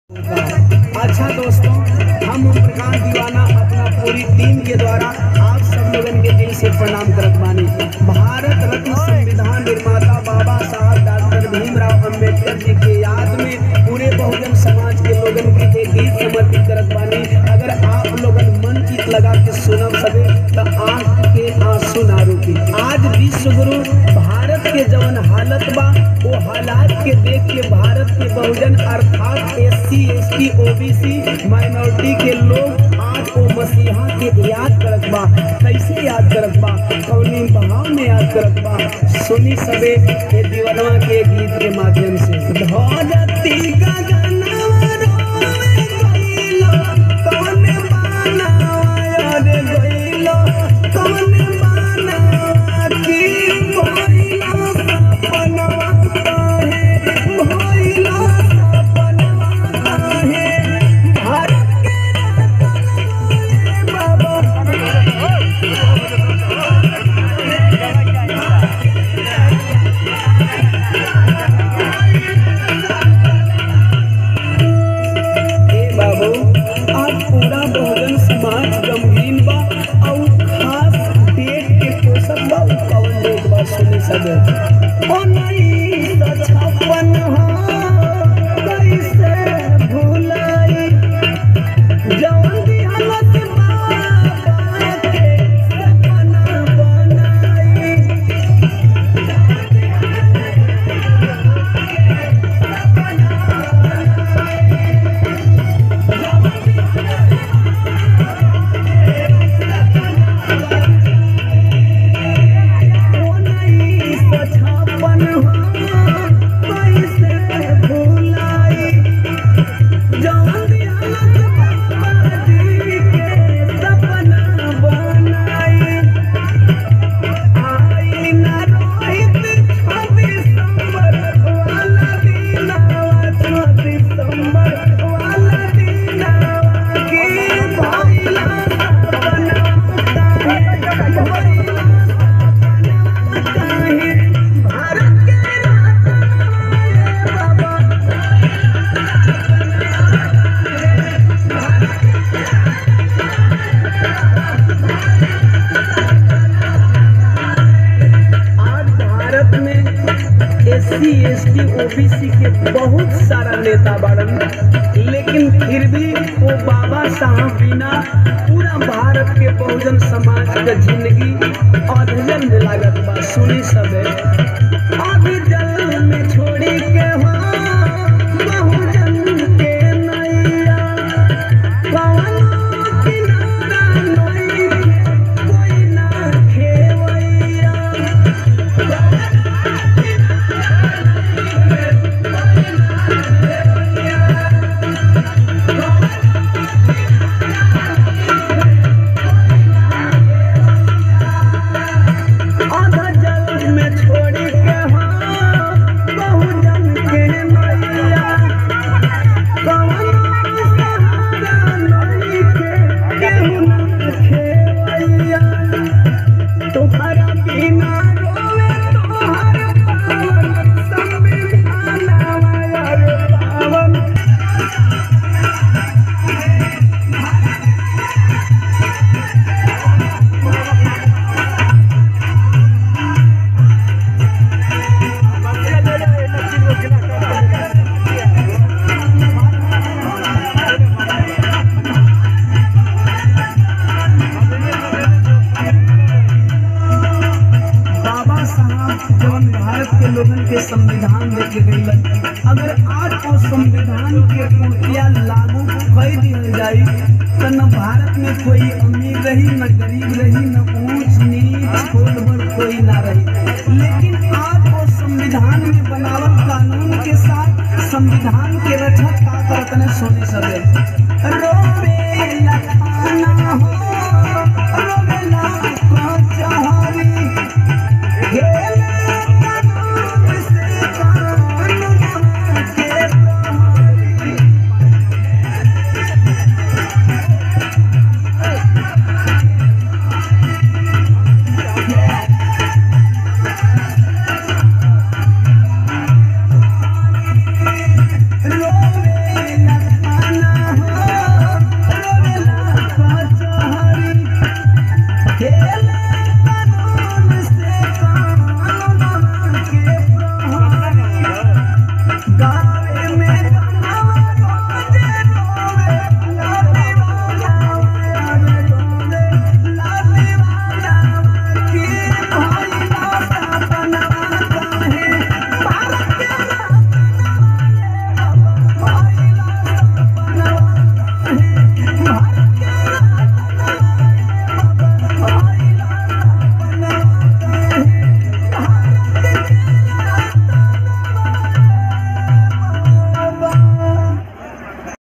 अच्छा दोस्तों हम ओम प्रकाश दीवाना अपना पूरी टीम के द्वारा आप सब लोगन के दिल से प्रणाम करत बानी भारत रत्न संविधान निर्माता बाबा साहब डॉक्टर भीमराव अंबेडकर जी के याद में पूरे बहुजन समाज के लोगन के एक गीत समर्पित करत बानी अगर आप लोगन मन चित लगा के सुनब सके तो आंख के आंसू ना रुकी आज विश्व गुरु भारत के जवन हालत बा वो हालात के देख के भारत के बहुजन अर्थात S C S T OBC minority के लोग आज वो मसीहा के याद करत बा कैसे याद करत बा कौनी बहाव में याद करत बा सुनी सबे ये दीवानवा के गीत के माध्यम से धरती गगनवा रोवे गइलो, कौन बानवा रे गइलो, कौन बानवा की भइलो सपनवा काहे, भइलो सपनवा काहे, भारत के रतन बाबा ए बाबू आज पूरा बहुजन समाज गमगीन बा और खास डेट के पोषक बा उ कवन डेट बा सुनी सके ओ नहीं तो छप्पन कैसे भुलाई जवन दी हालत बाबा के सपना बनाई उन्नीस सौ छप्पन कैसे भुलाई जवन दी हालत बाबा जी के सपना बनाई आई ना रोहित दिसंबर वाला दिनावा छो दिसंबर वाला दिनावा की भइला सपना काहे भइला सपना काहे भारत के रतन बाबा आज भारत में S C S T OBC के बहुत सारा नेता बाड़न लेकिन फिर भी वो बाबा साहब बिना पूरा भारत के बहुजन समाज के जिंदगी अधजन में लागत बा सुनी सबे अभी जल में छोड़ी के हो बहुजन के नैया कवनो किनारा नइखे, कोई ना खेवैया आधा जल में छोड़ी के हो बहुजन के नैया कवनो सहारा नइखे, केहू ना खेवैया तुम्हारा बिना रोवे तोहर पावन संविधानवा यार पावन बाबा साहब जवन भारत के लोगन के संविधान देके गईलन अगर आज वो संविधान के पूर्तिया लागू कर दिया जाई तो न भारत में कोई अमीर रही न गरीब रही न ऊंच नीच छोट बड़ कोई ना रही लेकिन आज वो संविधान में बनावल कानून के साथ संविधान के रक्षा का करतने सोने सबे